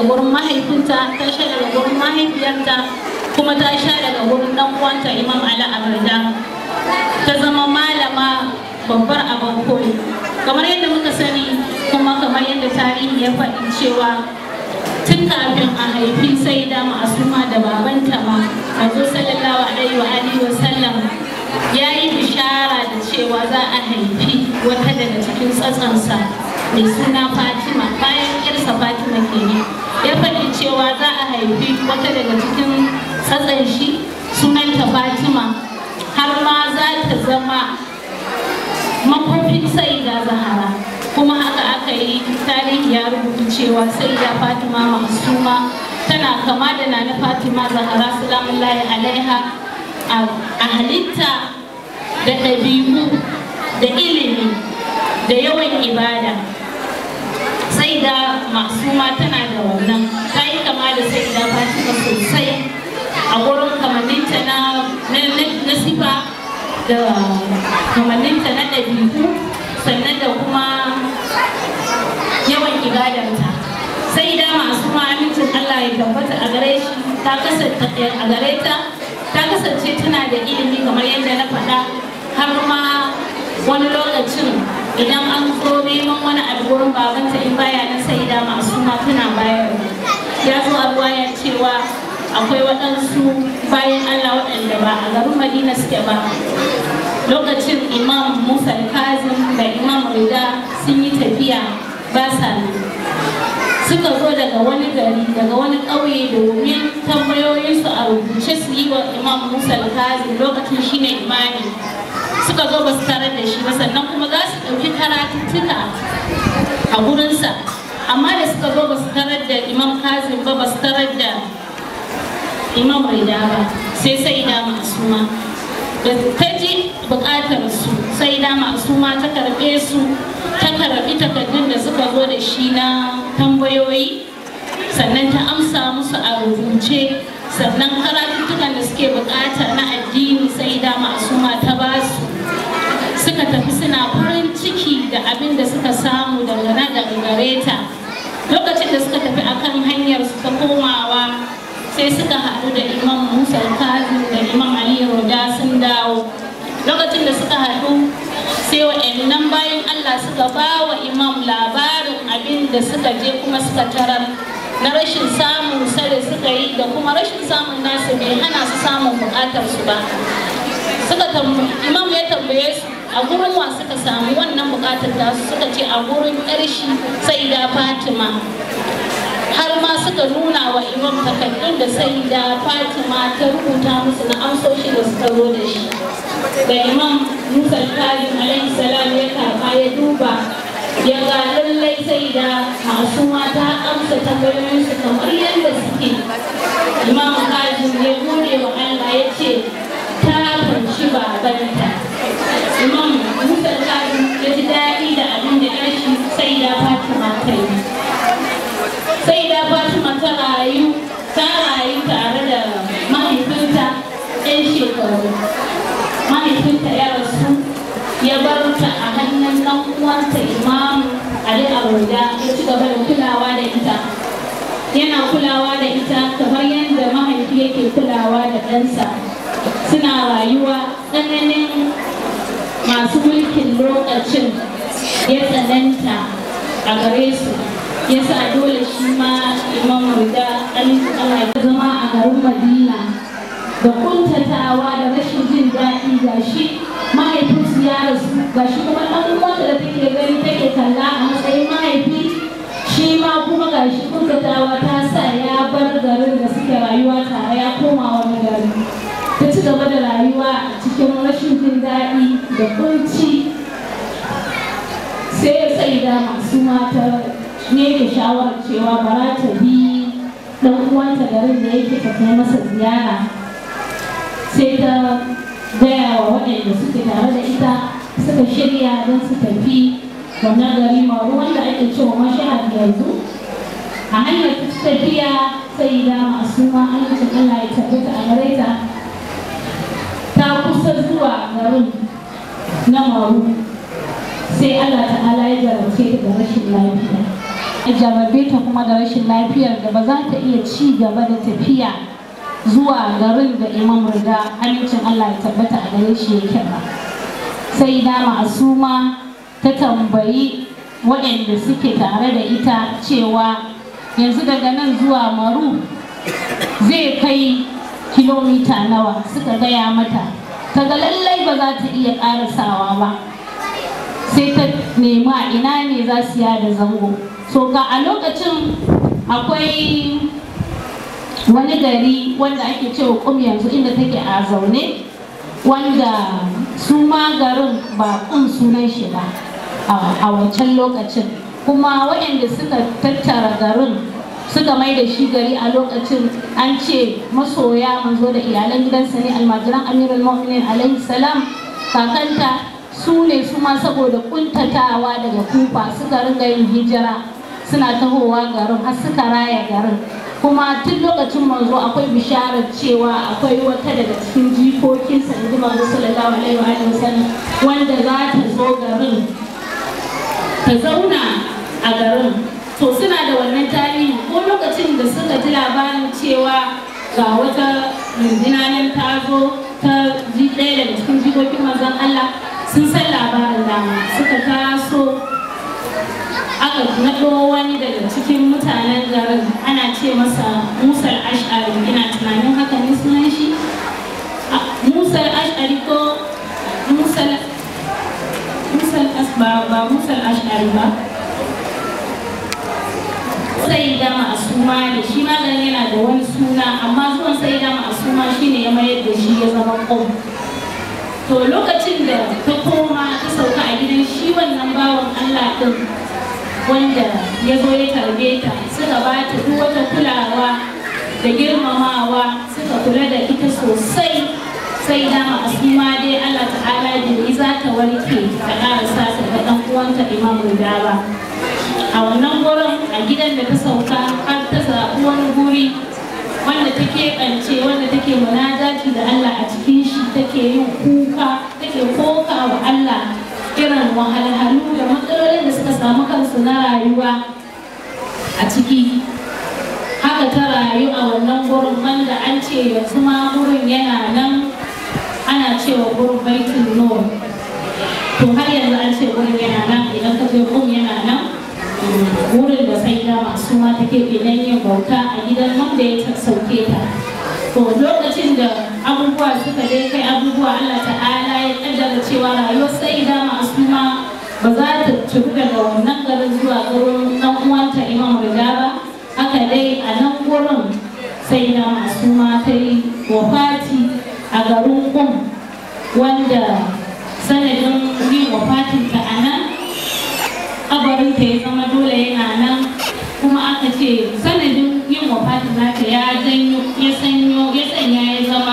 wurin mahaifinta ta sha daga wurin mahaifiyarta kuma ta sha daga wurin dan uwanta imam ali abarda ta zama malama babbar abin koyi kamar yadda muka sani kuma kamar yadda tarihi ya faɗi cewa tun kafin a haifi sai da ma'asuma da babanta ma manzo sallallahu alaihi wa alihi wa sallam ya yi bishara da cewa za a haifi wata daga cikin tsatsansa mai suna fatima bayan yarsa fatima kenan ya faɗi cewa za a haifi wata daga cikin tsatsan shi sunanta fatima har ma za ta zama makwafin sai da zahara kuma haka aka yi tarihi ya rubuta cewa sai da fatima masuma tana kama da nana fatima zahara salamullahi alaiha a halitta da ɗabi'u da ilimi da yawan ibada sai da masuma tana da wannan ta yi kama da sai da fatima sosai a wurin kamanninta na sifa da kamanninta na ɗabi'u sannan da kuma yawan ibadarta sai da masu amincin Allah ya tabbata a gare shi ta kasance a gare ta ta kasance tana da ilimi kamar yadda na faɗa har ma wani lokacin idan an zo neman wani abu wurin babanta in baya na sai da masu ma tana bayar ya zo a ruwaya cewa akwai waɗansu bayan Allah waɗanda ba a garin Madina suke ba lokacin imam Musa Kazim da imam Rida sun yi tafiya ba sa suka zo daga wani gari daga wani ƙauye domin tambayoyinsu a rubuce su yi wa imam Musa Kazim lokacin shine imani suka zo ba su tarar da shi ba sannan kuma za su ɗauki karatuttuka a gurinsa amma da suka zo ba su tarar da imam Kazim ba ba su tarar da imam Rida ba sai sai da masuma da ta ji bukatar su sai da masuma ta karbe su ta karbi takardun da suka zo da shi na tambayoyi sannan ta amsa musu a rubuce sannan karatuttukan da suke bukata na addini sai da masuma ta ba su suka tafi suna farin ciki da abin da suka samu dangane da gare ta lokacin da suka tafi akan hanyar su ta komawa sai suka haɗu da imam musa kazim da imam ali roda sun dawo lokacin da suka haɗu sai wa'annan bayan allah suka ba wa imam labarin abin da suka je kuma suka tarar na rashin samun da suka yi da kuma rashin samun nasu bai hana su samun buƙatar su ba suka imam ya tambaye su a gurin wa suka samu wannan buƙatar tasu suka ce a gurin ƙarshi sai da fatima har ma suka nuna wa imam takardun da sai da fatima ta rubuta musu na amsoshi da suka zo da shi da imam musa karim alaihi salam ya karba ya duba ya ga lallai sai da masu mata amsa tambayoyinsu kamar yadda suke imam karim ya gode wa allah ya ce ta fanci babanta imam musa karim ya ji daɗi da abin da ya shi sai da fatima ta yi sai da Fatima ta rayu ta rayu tare da mahaifinta ɗan shekaru mahaifinta ya rasu ya bar ta a hannun ɗan uwanta imamu Ali Abuja ya ci gaba da kulawa da ita yana kulawa da ita kamar yadda mahaifi yake kulawa da ɗansa suna rayuwa tsananin masu mulkin lokacin ya tsananta a gare su yasa dole shi ma imam rida Allah ya zama a garin Madina da kuntatawa da rashin jin daɗi ga shi mahaifinsu ya rasu ga shi kuma ɗan uwanta da take gani take kalla a matsayin mahaifi shi ma kuma ga shi kuntatawa ta sa ya bar garin da suke rayuwa tare ya koma wani gari ta ci gaba da rayuwa a cikin rashin jin daɗi da kunci sai ya sai da masu mata ne da shawarar cewa bara ta bi dan uwanta garin da yake ta kai masa ziyara sai ta gaya wa waɗanda suke tare da ita suka shirya don su tafi wannan gari maru wanda ake cewa mashahar yanzu a hanyar tafiya sai da masu ma amincin Allah ya tabbata a gare ta ta kusa zuwa garin na maru sai Allah ta'ala ya jarabce ta da rashin lafiya jarrabe ta kuma da rashin lafiyar da ba za ta iya ci gaba da tafiya zuwa garin da imam riga amincin Allah ya tabbata a gare shi yake ba sai da ma'asuma ta tambayi waɗanda suke tare da ita cewa yanzu daga nan zuwa maru zai kai kilomita nawa suka gaya mata ta ga lallai ba za ta iya ƙarasawa ba sai ta nema ina ne za su yada zango so ga a lokacin akwai wani gari wanda ake cewa kum yanzu inda take a zaune wanda su ma garin ba kun sunan shi ba a wancan lokacin kuma waɗanda suka tattara garin suka mai da shi gari a lokacin an ce masoya manzo da iyalan gidansa ne almajiran amirul mu'minin alaihi salam kakanta su ne su ma saboda kuntatawa daga kufa suka ringa yin hijira suna tahowa garin har suka raya garin kuma tun lokacin manzo akwai bisharar cewa akwai wata daga cikin jikokinsa in ji manzo sallallahu alaihi wa sallam wanda za ta zo garin ta zauna a garin to suna da wannan tarihi ko lokacin da suka ji labarin cewa ga wata rundunar nan ta zo ta ji ɗaya daga cikin jikokin manzon Allah sun san labarin dama suka taso aka naɗo wani daga cikin mutanen garin ana ce masa musal ash'ari ina tunanin haka ne sunan shi musal ash'ari ko musal musal ba ba musal ash'ari ba sai da ma'asuma da shi maganin yana da wani suna amma zuwan sai da ma'asuma shine ya mayar da shi ya zama ƙom to lokacin da ta koma ta sauka a gidan shi wannan bawan Allah ɗin wanda ya zo ya tarbe ta suka ba ta duk wata kulawa da girmamawa suka kula da ita sosai sai dama asuma dai Allah ta'ala da za ta warke ta ƙarasa ta ga ɗan uwanta Imam Rida ba a wannan gurin a gidan da ta sauka har ta zaɓi wani guri wanda ta keɓance wanda take munajati da Allah a cikin shi take yin kuka take koka wa Allah irin wahalhalu da matsalolin da suka samu kansu na rayuwa a ciki haka ta rayu a wannan gurin wanda an ce yanzu ma gurin yana nan ana cewa gurin baitul nur to har yanzu an ce gurin yana nan idan ka je gun yana nan wurin da sai da masu ma take idan yin bauta a gidan wanda ya sauke ta to lokacin da abubuwa suka dai kai abubuwa Allah ta'ala ya kaddara cewa rayuwar sai da masu ma ba za ta tafi daga wannan garin zuwa garin dan uwanta Imam Rida ba haka dai a nan gurin sai da masu ma ta yi wafati a garin Kum wanda sanadin yin wafatinta a nan kabarinta ya zama dole yana nan kuma aka ce sanadin yin wafatin nata ya janyo ya sanyo ya sanya ya zama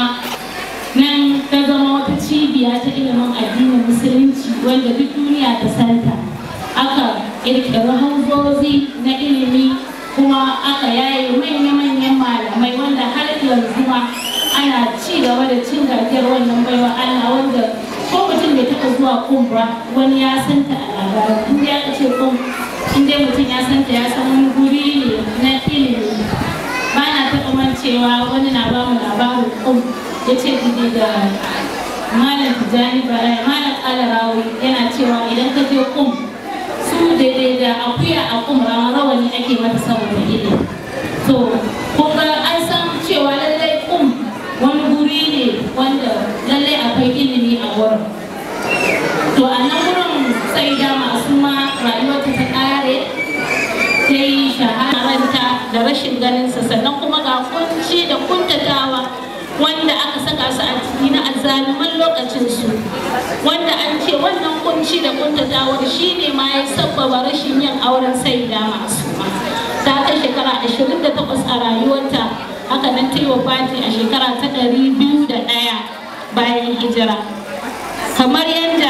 nan ta zama wata cibiya ta ilimin addinin musulunci wanda duk duniya ta santa aka ƙirƙiri hanzozi na ilimi kuma aka yaye manya-manyan malamai wanda har yanzu ma ana ci gaba da cin gajiyar wannan baiwa Allah wanda ko mutum bai taɓa zuwa kum ba wani ya santa a labarin in dai aka ce kum in dai mutum ya santa ya san wani guri ne na ilimi ba na taɓa mancewa wani na ba mu labarin kum ya ce gidi da malam tijjani barai malam kalarawi yana cewa idan ka je kum su daidai da akuya a kum rawani ake mata saboda ilimi to kun ga an san cewa lallai kum wani guri ne wanda lallai akwai ilimi a wurin to a nan wurin sai da masu ma rayuwarta ta kare ta yi shahararta da rashin ganinsa sannan kuma ga kunci da kuntatawa wanda aka saka su a ciki na azzaluman lokacinsu wanda an ce wannan kunci da kuntatawar shi ne ma ya sabbaba rashin yin auren sai da masu ma ta kai shekara 28 a rayuwarta haka nan ta yi wa fati a shekara ta ɗari biyu da ɗaya bayan hijira kamar yadda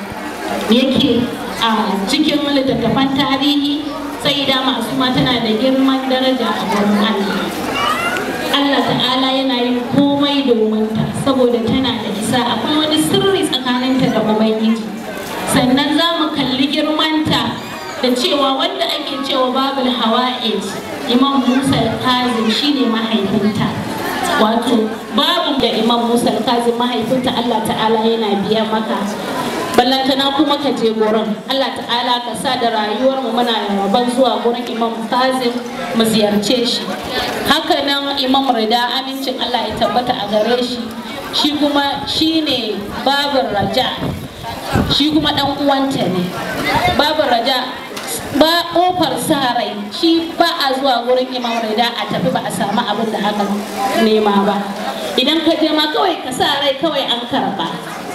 yake a cikin littattafan tarihi sai da masu ma tana da girman daraja a wurin Allah Allah ta'ala yana yin komai domin ta saboda tana da isa akwai wani sirri tsakaninta da ubangiji sannan za mu kalli girmanta da cewa wanda ake cewa babul hawa'id imam musa kazim shine mahaifinta wato babu da imam musa kazim mahaifinta allah ta'ala yana biya maka ballantana kuma ka je gurin allah ta'ala ka sa da rayuwar mu muna rabon zuwa gurin imam kazim mu ziyarce shi haka nan imam rida amincin allah ya tabbata a gare shi shi kuma shine babin raja shi kuma dan uwanta ne babin raja ba kofar sa rai shi ba a zuwa wurin imam rida a tafi ba a samu abin da aka nema ba idan ka je ma kawai ka sa rai kawai an karba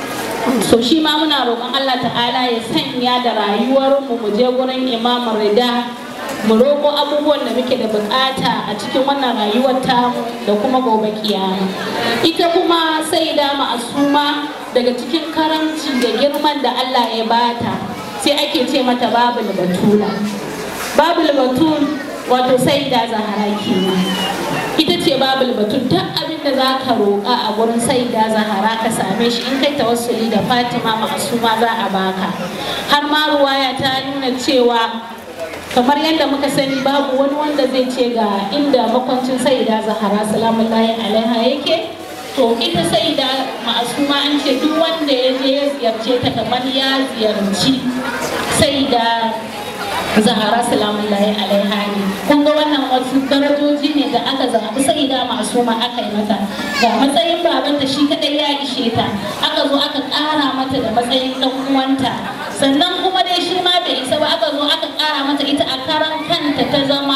so shi ma muna roƙon Allah ta'ala ya sanya da rayuwar mu mu je gurin imam rida mu roƙo abubuwan da muke da bukata a cikin wannan rayuwar tamu da kuma gobe kiyama ita kuma sai da ma'asuma daga cikin karamci da girman da Allah ya bata sai ake ce mata babul batula babul batul wato sai da zahara kenan ita ce babul batul duk abin da za ka roƙa a gurin sai da zahara ka same shi in kai tawassuli da fatima ma'asuma za a baka har ma ruwaya ta nuna cewa kamar yadda muka sani babu wani wanda zai ce ga inda makwancin sai da zahara salamun lahi alaiha yake to ita sai da ma'asuma an ce duk wanda ya je ya ziyarce ta kamar ya ziyarci sai da zahara salamun lahi alaiha ne kun ga wannan wasu darajoji ne da aka zaɓi sai da ma'asuma aka yi mata ga matsayin babanta shi kadai ya ishe ta aka zo aka ƙara mata da matsayin ɗan uwanta sannan kuma dai shi ma bai isa ba aka zo aka ƙara mata ita a karan kanta ta zama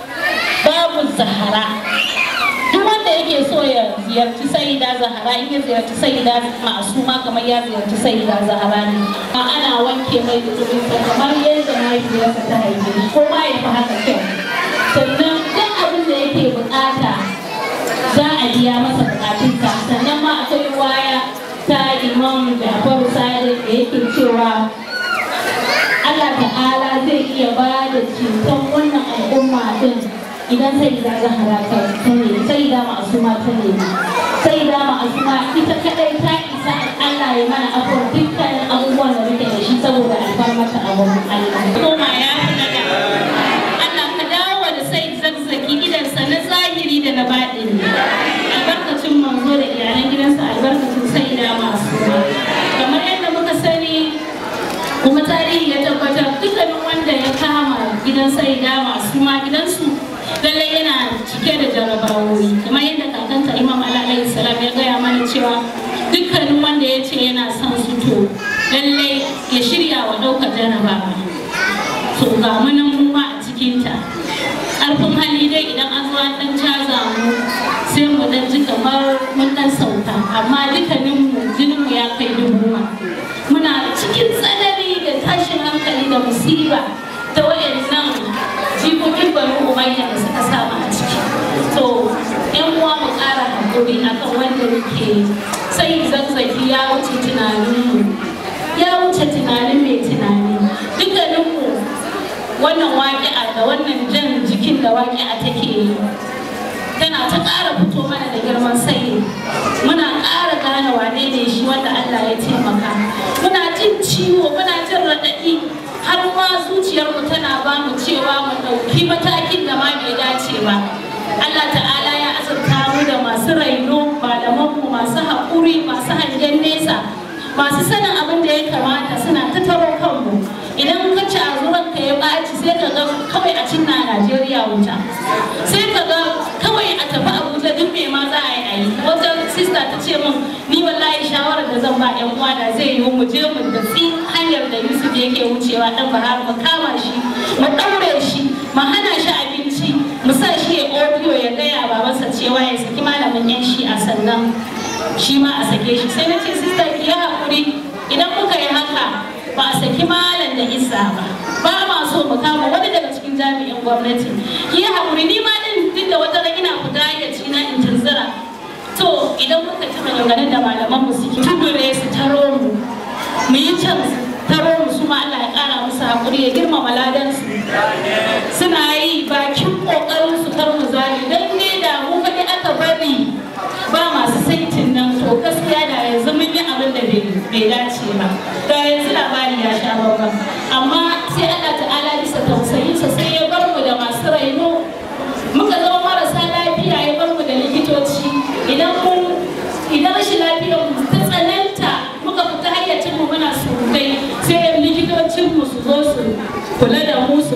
babu zahara duk wanda yake so ya ziyarci sayida zahara in ya ziyarci sayida ma'asuma kamar ya ziyarci sayida zahara ne ma ana wanke mai dubinsa kamar yadda mahaifiyarsa ta haife shi ko ma ya fi haka kyau sannan duk abin da yake bukata za a biya masa bukatunsa sannan ma akwai waya ta imam Jafaru Sadiq da yake cewa Allah ta'ala zai iya ba da ceton wannan al'umma din idan sai da zahara ta ne sai da ma'asuma ta ne sai da ma'asuma ita kadai ta isa Allah ya mana abuwa dukkanin abubuwan da muke da shi saboda alfarmata a wurin Allah kuma ya daga Allah ka dawo da sai zazzaki gidansa na zahiri da na baɗini albarkacin manzo da iyalan gidansa albarkacin sai da ma'asuma kamar yadda muka sani kuma tarihi ya tabbatar dukkanin wanda ya kama gidan sai da masu ma gidansu lallai yana cike da jarabawoyi kamar yadda kakanta imam alayhi salam ya gaya mana cewa dukkanin wanda ya ce yana son su to lallai ya shirya wa ɗaukar jarabawa to ga munan mu ma a cikinta ƙarfin hali dai idan an zo an ɗan caza mu sai mu ɗan ji kamar mun ɗan sauka amma dukkaninmu jininmu ya kai dubu ma muna cikin tsanani da tashin hankali da musiba ta wayannan jikokin banu umayya da suka samu a ciki to yan uwa mu ƙara hakuri akan wanda muke sai zazzaki ya wuce tunaninmu ya wuce tunanin mai tunani dukkaninmu wannan waƙi'a da wannan jan jikin da waƙi'a take yi tana ta ƙara fito mana da girman sai muna ƙara gane wane ne shi wanda Allah ya taimaka muna jin ciwo muna jin raɗaɗi har ma zuciyarmu tana ba mu cewa mu ɗauki matakin da ma bai dace ba Allah ta'ala ya azurta mu da masu raino malamanmu masu haƙuri masu hangen nesa masu sanin abin da ya kamata suna ta taro kanmu idan ka ci azuran ka ya ɓaci sai ka ga kawai a cinna Najeriya wuta sai ka ga kawai a tafi Abuja duk me ma za a yi a yi wata sista ta ce min ni wallahi shawarar da zan ba yan uwa da zai yi mu je mu da tsi hanyar da Yusuf yake wucewa dan Bahar mu kama shi mu daure shi mu hana shi abinci mu sa shi ya audio ya gaya babansa cewa ya saki malamin yan shi a sannan shi ma a sake shi sai na ce sista ki yi haƙuri idan muka yi haka ba a saki malam da isa ba ba ma so mu kama wani daga cikin jami'in gwamnati ki yi haƙuri ni ma din duk da wata ran ina fita ya ci na in tunzura to idan muka ci maganganun da malaman mu suke tubure su taro mu mu yi can taro mu su ma Allah ya ƙara musu haƙuri ya girmama ladansu suna yi bakin ƙoƙarin su kar mu zali dan ne da mu kaɗai aka bari ba masu saitin nan to gaskiya da yanzu mun yi abin da bai dace ba da yanzu labari ya sha babban amma sai Allah ta'ala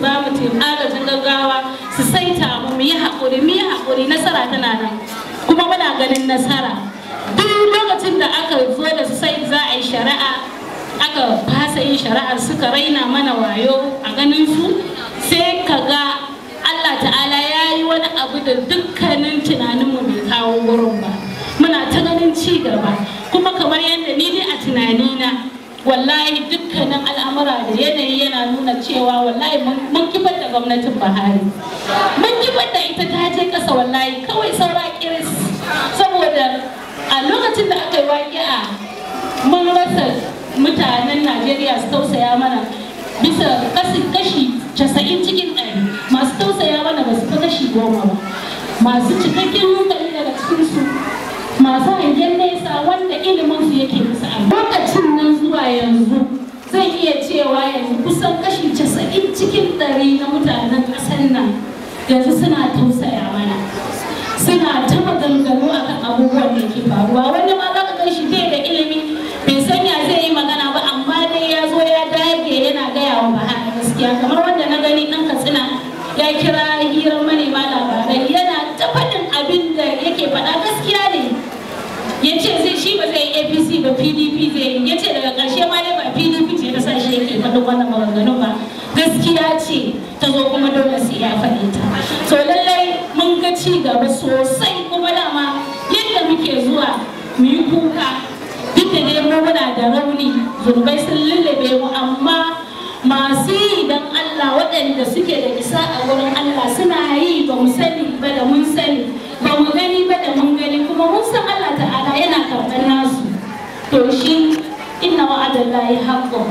ba mu agajin gaggawa su saita mu mu yi haƙuri mu yi haƙuri nasara tana nan kuma muna ganin nasara duk lokacin da aka zo da su sai za a yi shari'a aka fasa yin shari'ar suka raina mana wayo a ganin su sai ka ga Allah ta'ala ya yi wani abu da dukkanin tunaninmu bai kawo wurin ba muna ta ganin ci gaba kuma kamar yadda ni dai a tunanina wallahi dukkanin al'amura da yanayi yana nuna cewa wallahi mun kifar da gwamnatin Buhari mun kifar da ita ta je kasa wallahi kawai saura kiris saboda a lokacin da aka yi waƙi'a mun rasa mutanen Najeriya su tausaya mana bisa kashi casa'in cikin ɗari masu tausaya mana ba su fi kashi goma ba masu cikakken hankali daga cikinsu masu hangen nesa wanda ilimin su yake musu a lokacin nan zuwa yanzu zan iya cewa yanzu kusan kashi casa'in cikin ɗari na mutanen ƙasar nan yanzu suna tausaya mana suna ta maganganu akan abubuwan da ke faruwa wani ma za ka gan shi bai da ilimi bai sanya zai yi magana ba amma dai ya zo ya dage yana gaya wa bahana gaskiya kamar wanda na gani ɗan katsina ya kira hirar manema labarai yana ta faɗin abin da yake faɗa gaskiya ne ya ce zai shi ba zai yi apc ba pdp zai yi ya ce daga ƙarshe ma dai ba pdp ce ta sa shi yake faɗin wannan maganganu ba gaskiya ce ta zo kuma dole sai ya faɗi ta to lallai mun ga ci gaba sosai kuma dama yadda muke zuwa mu yi kuka duk da dai mu muna da rauni zurbai sun lullube mu amma masu yi don Allah waɗanda suke da isa a wurin Allah suna yi ba mu sani ba da mun sani ba mu gani ba da mun gani kuma mun san Allah ta'ala yana karɓar nasu to shi inna wa'adallahi haqqun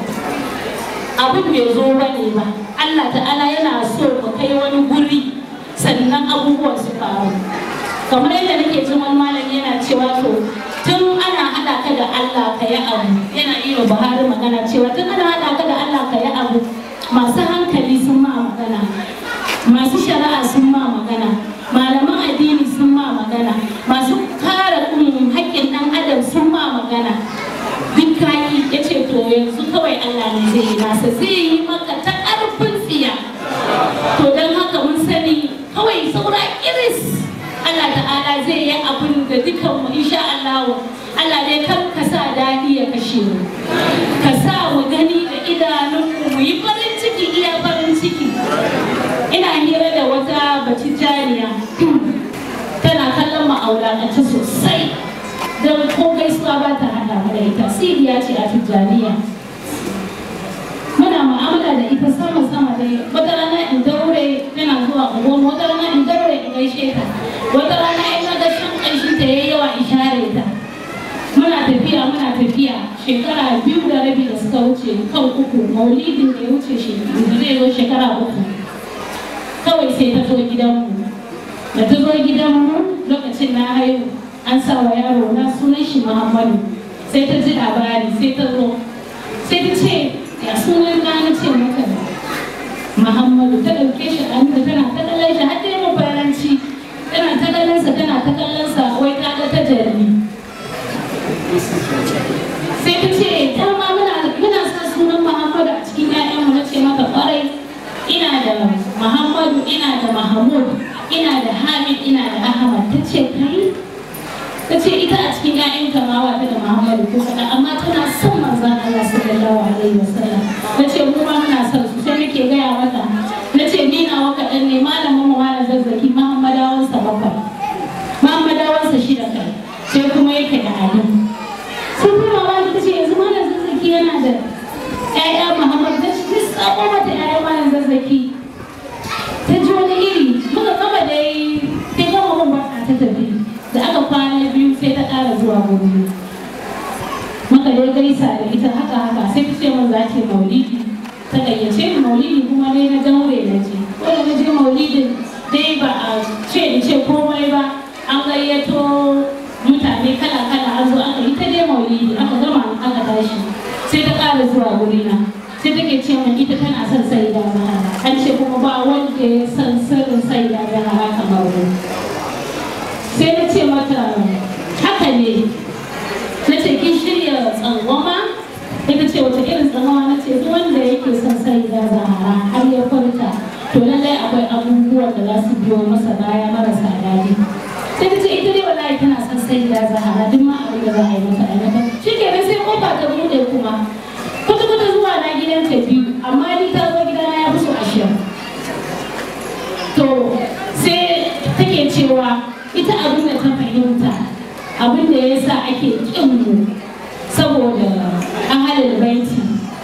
abin bai zo ba ne ba Allah ta'ala yana so mu kai wani guri sannan abubuwan su faru kamar yadda nake jin wani malami yana cewa to tun ana haɗa ka da Allah ka yi abu yana iya Buhari magana cewa tun ana haɗa ka da Allah ka yi abu masu hankali sun ma magana masu shari'a sun ma magana malaman addini sun ma magana masu kare haƙƙin ɗan adam sun ma magana duk kaki ya ce to yanzu kawai Allah ne zai yi nasa zai yi maka ta ƙarfin tsiya to don haka mun sani kawai saura iris Allah ta'ala zai yi abin da dukanmu insha Allah Allah dai kan ka sa daɗi ya kashe mu ka sa mu gani da idanunmu mu yi farin ciki iya farin ciki ina hira da wata batijaniya tana kallon ma'aulatanta sosai don ko gaisuwa ba ta hada mu da ita siriya ce a tijjaniya muna mu'amala da ita sama sama dai wata rana in daure tana zuwa unguwan wata rana in daure in gaishe ta wata rana in ga shan ƙanshi ta yayi yawa in share ta muna tafiya muna tafiya shekara biyu da rabi da suka wuce kan uku maulidin da ya wuce shi zai zo shekara uku kawai sai ta zo gidanmu da ta zo gidanmu lokacin na haihu an sa wa yaro na sunan shi muhammadu sai ta ji labari sai ta zo sai ta ce ya sunan na na ce maka muhammadu ta ɗauke shi a da tana ta kallon shi har dai mafaranci tana ta kallon sa tana ta kallon sa wai ta ga ta jarri sai ta ce ta ma muna muna sa sunan muhammadu a cikin ƴaƴanmu na ce maka kwarai ina da muhammadu ina da mahmud ina da hamid ina da ahmad ta ce kai ta ce ita a cikin ƴaƴan kamawa ta da muhammadu ko kaɗan amma tana son manzon allah sallallahu alaihi wasallam ta ce mu ma muna son su sai nake gaya mata na ce ni nawa kaɗan ne malamin mu malam zazzaki muhammadawansa bakwai muhammadawansa shida kai sai kuma yake da ali sai kuma ma ta ce yanzu malam zazzaki yana da ƴaƴa muhammad ta ce sabo mata ƴaƴan malam zazzaki ta ji wani iri muka gama dai ta gama mun barka ta tafi da aka kwana biyu sai ta ƙara zuwa gobe muka dai gaisa da ita haka haka sai ta ce min za ta yi maulidi ta gayyace ni maulidi kuma dai na daure na je ko da na je maulidin dai ba a ce in ce komai ba an gayyato mutane kala kala an zo aka yi ta dai maulidi aka gama aka tashi sai ta ƙara zuwa gurina sai take ce min ita tana son sai da mahara an ce kuma ba wanda ya san sirrin sai da mahara kamar mu sai na ce mata haka ne na ce kin shirya tsangwama ita ce wata irin tsamawa na ce duk wanda yake son sai da zahara har ya farka to lallai akwai abubuwan da za su biyo masa baya marasa daɗi sai ta ce ita dai wallahi tana son sai da zahara duk ma abin da za a yi mata a mata shi ke sai kofa ta buɗe kuma kuta kuta zuwa na gidan ta biyu amma ni ta zo gidana ya fi so ashirin to sai take cewa ita abin da ta fahimta abin da ya sa ake ƙin mu saboda ahalin baiti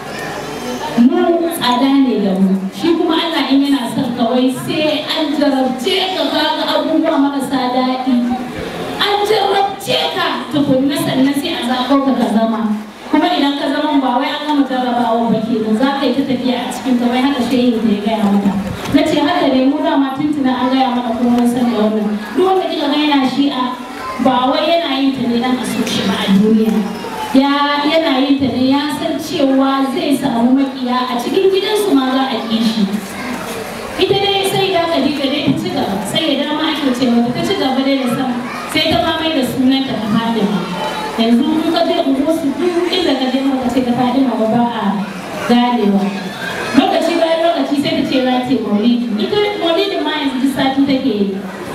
mu tsada ne da mu shi kuma Allah in yana son kawai sai an jarabce ka kaga abubuwa marasa daɗi an jarabce ka tukunna sannan sai a zaɓo ka ka zama kuma idan ka zama ba wai an gama jarrabawa ba ke da za ka yi ta tafiya a cikin ta wai haka shehin da ya gaya mata na ce haka ne mu dama tuntuna an gaya mana kuma mun san da wannan duk wanda kika ga yana shi'a ba wai yana yin ta ne dan a so shi ba a duniya ya yana yin ta ne ya san cewa zai samu makiya a cikin gidansu ma za a ƙi shi ita dai sai da Khadija dai ta ci gaba sai ya dama ake cewa ta ci gaba dai da sama sai ta ma mai da sunan ta Fatima yanzu in ka je unguwar su duk inda ka je maka ce ta Fatima ba ba a ganewa lokaci bayan lokaci sai ta ce za ta yi maulidi ita maulidin ma yanzu duk sati take yi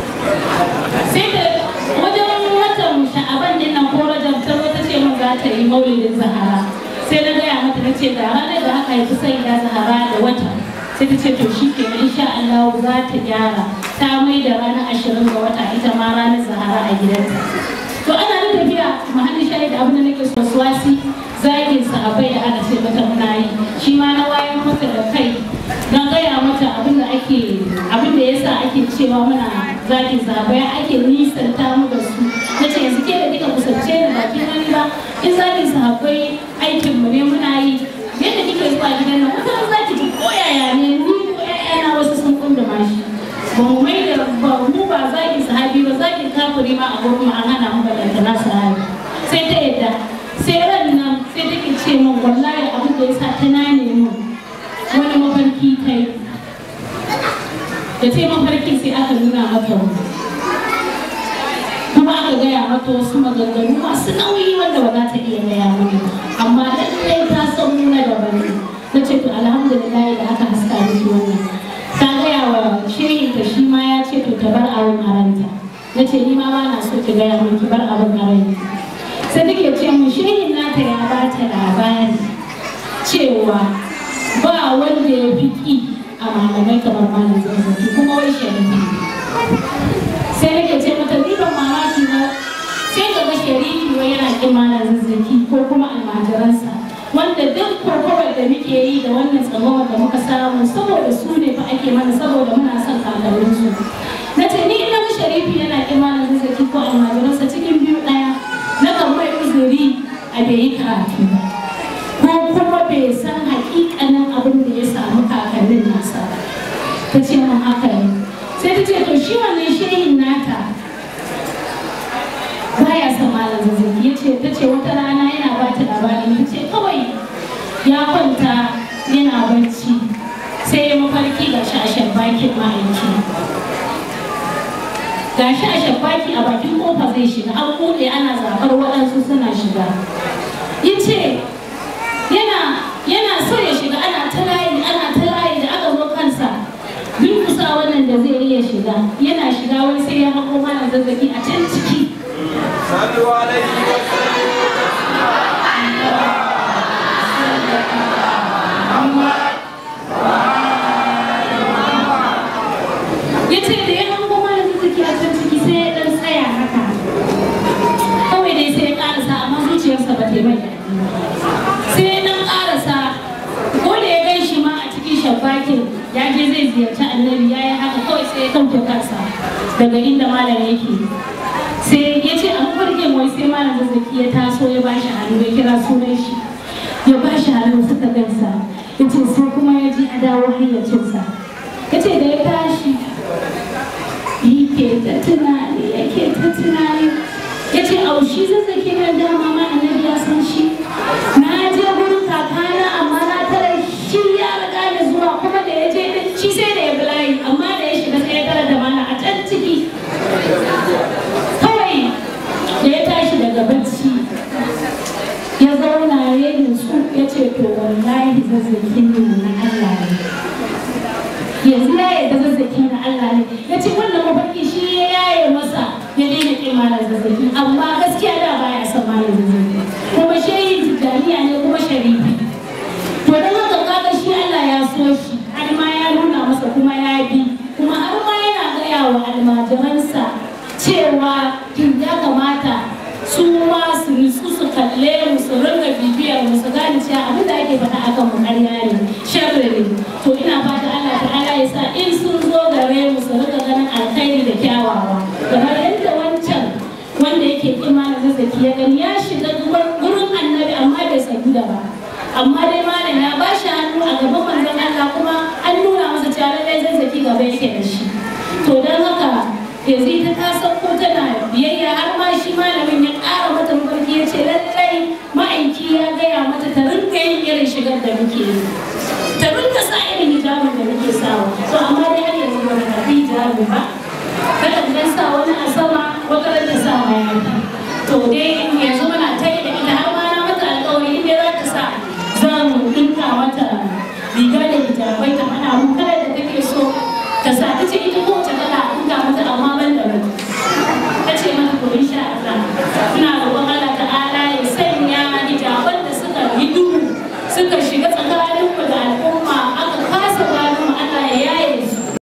sai da wajen watan sha'aban din nan ko rajab ta zo ta ce min za ta yi maulidin zahara sai na gaya mata na ce da ranar da aka haifi sai da zahara da wata sai ta ce to shi ke insha Allah za ta gyara ta mai da ranar ashirin ga wata ita ma ranar zahara a gidanta to ana da tafiya mahallin shahid abin da nake so wasi zagin sahabbai da aka ce mata muna yi shi ma na wayan mata da kai don gaya mata abin da ake abin da yasa ake cewa muna zagin sahabbai ake nisanta mu da su na ce yanzu ke da kika kusance da bakin wani ba in zagin sahabbai aikin mu ne muna yi yadda kike zuwa gidan nan wata za ki ji ko yaya ne ni ko yaya wasu sun kunduma shi ba mu mai da ba mu ba zagin sahabi ba zagin kafiri ma a gurin mu an hana mu balanta na sahabi sai ta yadda sai ran nan sai take ce min wallahi abin da yasa ta nane mu wani mafarki ta yi da ta yi mafarki sai aka nuna mata mu kuma aka gaya mata wasu maganganu masu nauyi wanda ba za ta iya gaya mani amma lallai ta san nuna daban ne na ce to alhamdulillah da aka haska miki wannan ta gaya wa shehin ta shi ma ya ce to ta bar abin a ranta na ce ni ma ba na so ki gaya min ki bar abin a ranki sai take ce mun shehin nata ya ba ta labari cewa ba wanda ya fi ki a malamai kamar malam zazzaki kuma wai sharifi sai nake ce mata ni ban mamaki ba sai ga ga sharifi wai yana kin malam zazzaki ko kuma almajiransa wanda duk kokowar da muke yi da wannan tsamawar da muka samu saboda su ne fa ake mana saboda muna son kakanninsu na ce ni ina ga sharifi yana kin malam zazzaki ko almajiransa cikin biyu ɗaya na kan mai uzuri a bai yi karatu ba ko kuma bai san hakikanin abin da ya samu kakannin nasa ba ta ce mun haka ne sai ta ce to shi wannan shehin nata baya son malam zazzaki ya ce ta ce wata rana yana ba ta labari ta ce kawai ya kwanta yana barci sai ya mafarki ga shi a shabbakin ma'aiki ga shi a shabbaki a bakin kofa zai shiga an buɗe ana zaɓar waɗansu suna shiga ya ce yana yana so ya shiga ana ta layi ana ta layi da aka zo kansa duk kusa wannan da zai iya shiga yana shiga wai sai ya hako mana zazzaki a can ciki صلوا عليه وسلموا ya ce da ya hango mana zazzaki a can ciki sai ya ɗan tsaya haka kawai dai sai ya ƙarasa amma zuciyarsa ba ta yi mai daɗi ba. sai ya ɗan ƙarasa ko da ya gan shi ma a cikin shabbakin ya je zai ziyarci annabi ya yi haka kawai sai ya ɗauke kansa daga inda malam yake sai ya ce a mafarkin wai sai malam zazzaki ya taso ya bashi hannu ya kira sunan shi ya bashi hannu suka gansa ya ce sai kuma ya ji a dawo hayyacinsa ya ce da ya tashi yake ta tunani yake ta tunani ya ce aushi zazzaki na dama ma annabi ya san shi na je gurin kakana amma na tara shi ya riga da zuwa kuma da ya je din shi sai da ya bulayi amma da ya shiga sai ya tara da mana a can ciki kawai da ya tashi daga bacci ya zauna ya nutsu ya zazzakin nan na Allah ne yanzu ya yarda zazzaki na Allah ne ya ce wannan mafarki shi ya yaye masa ya daina ƙin malam zazzaki amma gaskiya da baya son malam zazzaki kuma shehin tijjaniya ne kuma sharifi to don haka kaga shi Allah ya so shi har ma ya nuna masa kuma ya bi kuma har ma yana gaya wa almajiransa cewa kin ya kamata su ma su nutsu su kalle mu su ringa bibiyar mu su gane cewa abin da ake faɗa akan mu ƙarya ne sharri ne to ina fata Allah ta'ala ya sa in sun zo gare mu su ringa ganin alkhairi da kyawawa kamar yadda wancan wanda yake imanin zazzaki ya gani ya shiga gurin annabi amma bai sanu da ba amma dai malam ya ba shi hannu a gaban manzon Allah kuma an nuna masa cewa lallai zazzaki gaba yake da shi to don haka yanzu ita ta sauko tana biyayya har ma shi malamin ya ƙara mata mafarki ya ce lallai